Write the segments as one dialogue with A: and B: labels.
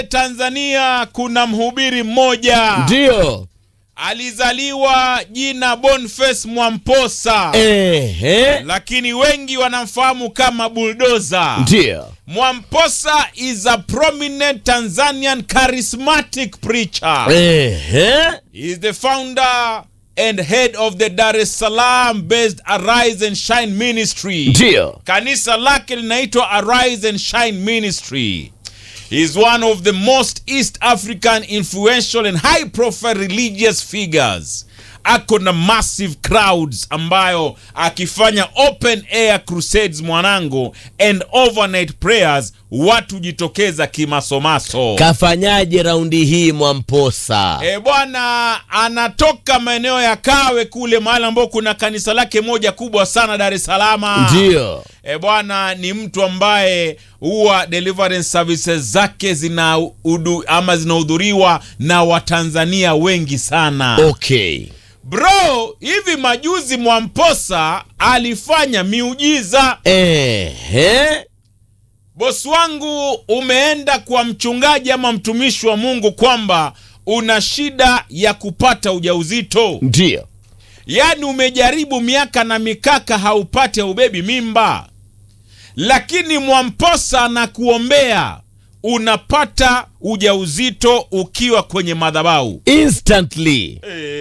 A: Tanzania kuna mhubiri mmoja
B: ndio
A: alizaliwa jina Boniface Mwamposa
B: ehe,
A: lakini wengi wanamfahamu kama Bulldozer.
B: ndio
A: Mwamposa is a prominent Tanzanian charismatic preacher.
B: ehe,
A: He is the founder and head of the Dar es Salaam based Arise and Shine Ministry.
B: ndio
A: Kanisa lake linaitwa Arise and Shine Ministry. He is one of the most East African influential and high profile religious figures. Ako na massive crowds ambayo akifanya open air crusades mwanangu and overnight prayers watu jitokeza kimasomaso.
B: kafanyaje raundi hii Mwamposa?
A: E bwana, anatoka maeneo ya Kawe kule mahali ambao kuna kanisa lake moja kubwa sana Dar es Salaam.
B: Ndio
A: E bwana, ni mtu ambaye huwa deliverance services zake zina udu, ama zinahudhuriwa na Watanzania wengi sana.
B: okay,
A: Bro, hivi majuzi Mwamposa alifanya miujiza.
B: ehe,
A: Bosi wangu, umeenda kwa mchungaji ama mtumishi wa Mungu kwamba una shida ya kupata ujauzito,
B: ndio
A: yaani umejaribu miaka na mikaka haupate ubebi mimba, lakini Mwamposa anakuombea unapata ujauzito ukiwa kwenye madhabahu.
B: instantly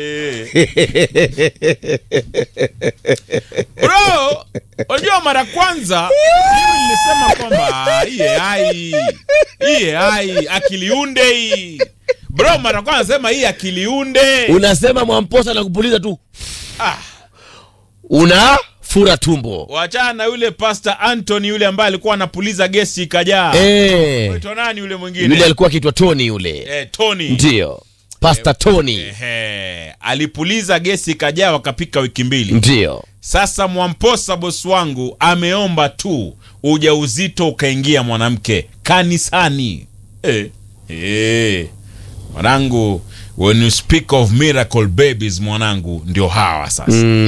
A: Bro, unajua mara kwanza mimi nilisema kwamba "Ah, hii AI hii AI akiliunde hii bro, mara kwanza sema hii akiliunde
B: unasema Mwamposa na kupuliza tu
A: ah,
B: una fura tumbo
A: wachana na yule Pastor Anthony yule ambaye alikuwa anapuliza gesi ikajaa.
B: eh,
A: Anaitwa nani yule
B: yule
A: mwingine?
B: alikuwa akiitwa Tony yule
A: Eh, Tony.
B: ndio Pastor Tony
A: Ehe, alipuliza gesi ikajaa, wakapika wiki mbili.
B: ndio
A: Sasa Mwamposa bosi wangu ameomba tu ujauzito ukaingia mwanamke kanisani. Eh, eh. Mwanangu, when you speak of miracle babies mwanangu, ndio hawa sasa.